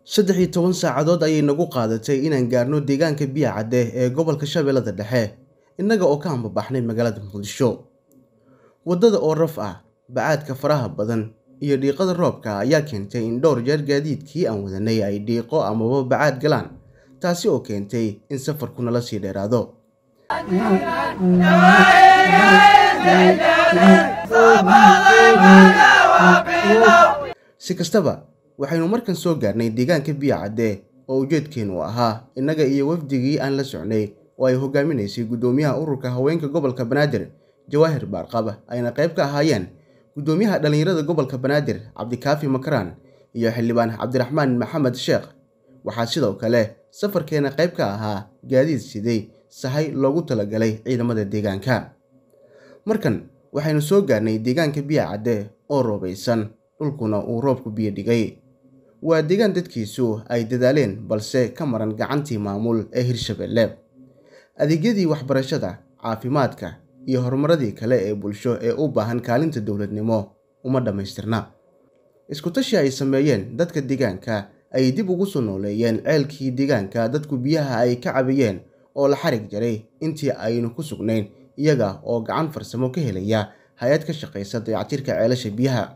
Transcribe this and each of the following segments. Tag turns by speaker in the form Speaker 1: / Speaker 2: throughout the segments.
Speaker 1: saddex iyo toban saacadood ayay nagu qaadatay inaan gaarno deegaanka biya cadde ee gobolka shabeellada dhexe innaga oo ka hambabaxnay magaalada muqdisho waddada oo raf ah bacaadka faraha badan iyo dhiiqada roobka ayaa keentay in dhowr jeer gaadiidkii aan wadanay ay dhiiqo amaba bacaad galaan taasi oo keentay in safarku nala sii dheeraado si kastaba waxaynu markan soo gaarnay deegaanka biya cadde oo ujeedkeenu ahaa innaga iyo wafdigii aan la socnay oo ay hogaaminaysay guddoomiyaha ururka haweenka gobolka banaadir jawaahir baarqaba ayna qayb ka ahaayeen guddoomiyaha dhallinyarada gobolka banaadir cabdikaafi makaraan iyo xildhibaan cabdiraxmaan maxamed sheekh waxaa sidoo kale safarkeena qayb ka ahaa gaadiid siday sahay loogu talagalay ciidamada deegaanka markan waxaynu soo gaarnay deegaanka biya cadde oo roobaysan dhulkuna uu roobku biyo dhigay waa deegaan dadkiisu ay dadaaleen balse ka maran gacantii maamul ee hirshabeelle adeegyadii waxbarashada caafimaadka iyo horumaradii kale ee bulsho ee u baahan kaalinta dowladnimo uma dhammaystirna iskutashi ay sameeyeen dadka deegaanka ay dib ugu soo nooleeyeen ceelkii deegaanka dadku biyaha ay ka cabayeen oo la xarig jaray intii aynu ku sugnayn iyaga oo gacan farsamo ka helaya hay-ad ka shaqaysa dayactirka ceelasha biyaha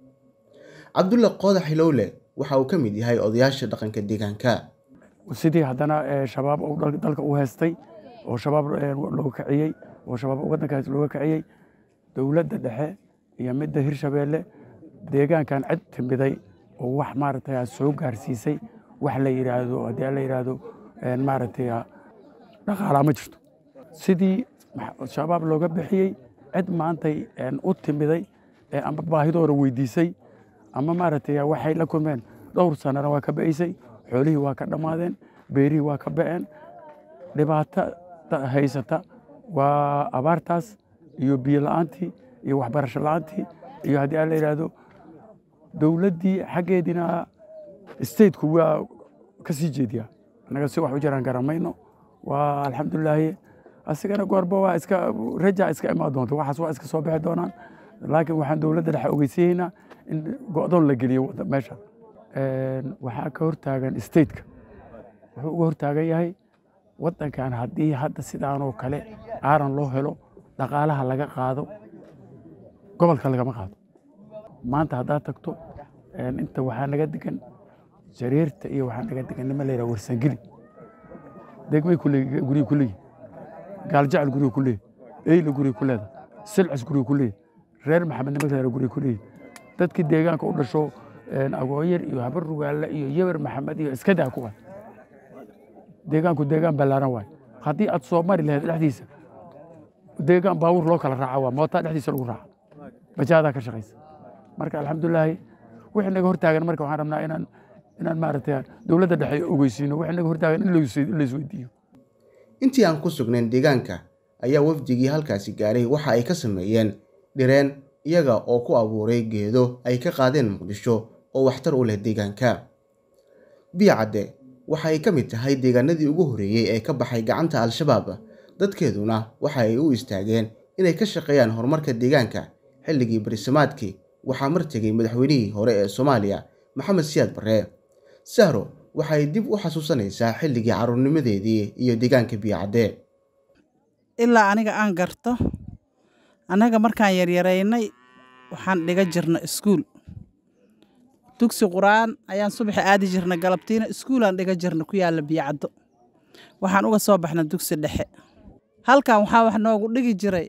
Speaker 1: cabdulla qoodax hilowle waxa uu ka mid yahay odayaasha dhaqanka deegaanka
Speaker 2: sidii haddana shabaab uu dalka u haystay oo shabaab looga kiciyey oo shabaab waddankaas looga kiciyey dowladda dhexe iyo midda hirshabeelle deegaankan cid timiday oo wax maaragtay soo gaarsiisay wax la yidhaahdo haddii la yidhaahdo maaragtay dhaqaalaa ma jirto sidii shabaab looga bixiyey cid maantay u timiday ee amba baahidooda weydiisay ama maaragtay waxay la kulmeen dhowr sanana waa ka ba'isay xoolihii waa ka dhammaadeen beerihii waa ka ba'een dhibaato haysata waa abaartaas iyo biyo la'aantii iyo waxbarasho la'aantii iyo haddii aan la yidhaahdo dowladdii xaggeediina stateku waa ka sii jeediyaa annaga si wax u jiraan garamayno waa alxamdulilaahi asigana goorba waa iska raja iska imaan doonta waxaas waa iska soo bixi doonaan laakiin waxaan dowladda dhexe ogeysiyeynaa in go'doon la geliyo meesha waxaa ka hortaagan stateka wuxuu uga hortaagan yahay waddankan haddii hadda sidaanoo kale aaran loo helo dhaqaalaha laga qaado gobolka lagama qaado maanta haddaad tagto inta waxaa naga degan jareerta iyo waxaa naga degan nima la yidhaha warsangeli degmay gurigi ku leeyihin gaaljacel guriga ku leeyihin eyla guriga ku leeda silcis guriga ku leeyihin reer maxamed nimanka guriga ku leeyihin dadkii deegaanka u dhasho agooyar iyo habar rugaalla iyo yeber maxamed iyo iska daa kuwa deegaanku deegaan ballaaran waay haddii aad soo mari lahayd dhexdiisa deegaan baabuur loo kala raaca waa mootaa dhexdiisa lagu raaca bajaadaa ka shaqaysa marka alxamdulilaahi wixii naga hortaagan marka waxaan rabnaa inaan inaan maaragtay dowladda dhexe ogeysiino wixii naga hortaagan in la isweydiiyo
Speaker 1: intii aan ku sugnayn deegaanka ayaa wafdigii halkaasi gaaray waxa ay ka sameeyeen dhireen iyaga oo ku abuuray geedo ay ka qaadeen muqdisho oo waxtar u leh deegaanka biya cadde waxa ay ka mid tahay deegaanadii ugu horreeyey ee ka baxay gacanta al-shabaab dadkeeduna waxa ay u istaageen inay ka shaqeeyaan horumarka deegaanka xilligii barisamaadkii waxaa mar tegey madaxweynihii hore ee soomaaliya maxamed siyaad barre sahro waxay dib u xasuusanaysaa xilligii carruurnimadeedii iyo deegaanka biyo cadde
Speaker 3: ilaa aniga aan garto annaga markaan yaryaraynay waxaan dhiga jirna iskuul dugsi qur-aan ayaan subaxi aadi jirna galabtiina iskuulaan dhiga jirna ku yaalla biyocaddo waxaan uga soo baxna dugsi dhexe halkan waxaa wax noogu dhigi jiray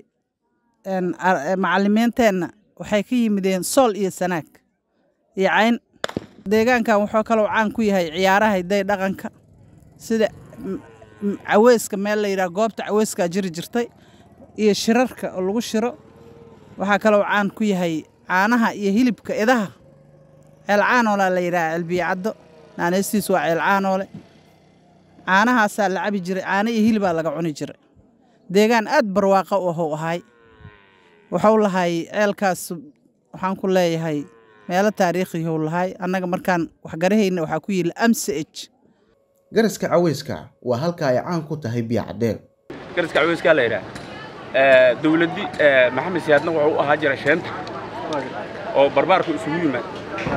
Speaker 3: macallimiinteenna waxay ka yimideen sool iyo sanaag iyo cayn deegaankan wuxuu kaloo caan ku yahay ciyaaraha hiday dhaqanka sida caweyska meel la yidhaha goobta caweyskaa jiri jirtay iyo shirarka oo lagu shiro waxaa kaloo caan ku yahay caanaha iyo hilibka idaha ceelcaanoolaa la yidhaha ceelbiyacaddo naaneystiis waa ceelcaanoole caanahaasaa la cabi jiray caano iyo hilibaa laga cuni jiray deegaan aad barwaaqo u ahuu ahay wuxuu lahay ceelkaas waxaan ku leeyahay meelo taariikhiyuu lahay annaga markaan waxgarahayna waxaa ku yidhi amsa ej
Speaker 1: garaska caweyska waa halka ay caan ku tahay biyo cadde
Speaker 4: garaska caweyskaa la yidhaha dowladdi maxamed siyaadna wuxuu u ahaa jira sheenta oo barbaarku isugu yimaad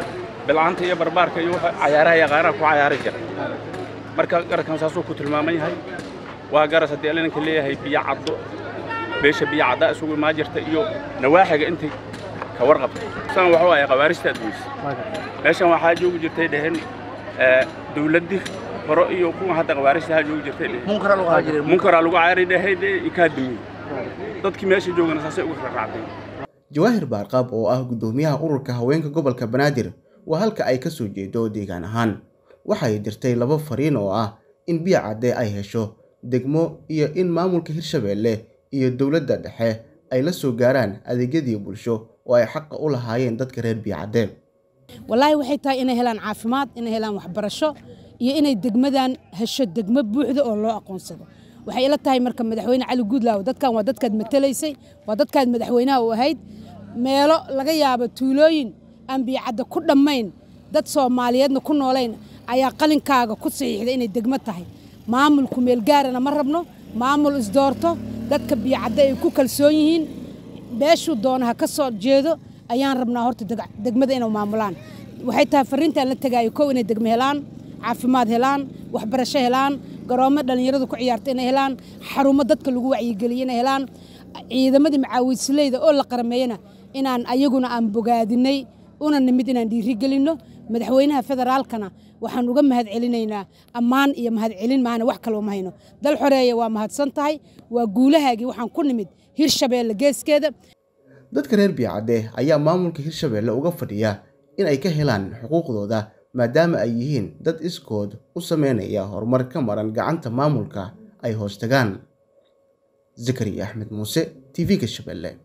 Speaker 4: bilcaanta iyo barbaarka iyo waxa cayaaraha yaqaanaha ku cayaari jira marka garaskan saasuu ku tilmaaman yahay waa garas haddii alinanka leeyahay biyo caddo beesha biyo caddaa isugu imaa jirta iyo nawaaxiga intay ka warqabta san waxa waaye qawaarista adduunsa meeshan waxaa joogi jirtay dheheen dawladdii hore iyo kuwa hadda qawaaristaha joogi jirtay dheheen munkaraa lagu cayaari dhahay dee ikaadimiye dadkii meesha joogana saasay uga rarraacday
Speaker 1: jawaahir baarqaab oo ah guddoomiyaha ururka haweenka gobolka banaadir waa halka ay ka soo jeedo deegaan ahaan waxay dirtay laba fariin oo ah in biyo cadde ay hesho degmo iyo in maamulka hirshabeelle iyo dowladda dhexe ay la soo gaaraan adeegyadii bulsho oo ay xaqa u lahaayeen dadka reer biyo cadde
Speaker 5: wallaahi waxay tahay inay helaan caafimaad inay helaan waxbarasho iyo inay degmadan hesho degmo buuxda oo loo aqoonsado waxay ila tahay marka madaxweyne cali guudlaaw dadkan waa dadkaad matalaysay waa dadkaad madaxweynaha u ahayd meelo laga yaabo tuulooyin aan biyocadda ku dhammayn dad soomaaliyeedna ku noolayn ayaa qalinkaaga ku saxiixda inay degmo tahay maamulku meelgaarana ma rabno maamul isdoorto dadka biyocadda ay ku kalsoon yihiin beeshuu doonaha ka soo jeedo ayaan rabnaa horta degmada inay maamulaan waxay tahay fariintaan la tegaayo kow inay degmo helaan caafimaad helaan waxbarasho helaan garoomo dhallinyaradu ku ciyaarta inay helaan xarumo dadka lagu wacyigeliyo inay helaan ciidamadii macaawisleyda oo la qarameeyana inaan ayaguna aan bogaadinay una nimid inaan dhiirigelinno madaxweynaha federaalkana waxaan uga mahad celinaynaa ammaan iyo mahad celin maahana wax kaloo ma hayno dal xoreeya waa mahadsan tahay waa guulahaagii waxaan ku nimid hirshabeelle geeskeeda
Speaker 1: dadka reer biyocadde ayaa maamulka hirshabeelle uga fadhiya in ay ka helaan xuquuqdooda maadaama ay yihiin dad iskood u sameynaya horumar ka maran gacanta maamulka ay hoos tagaan zakariya axmed muuse t v-ga shabeelle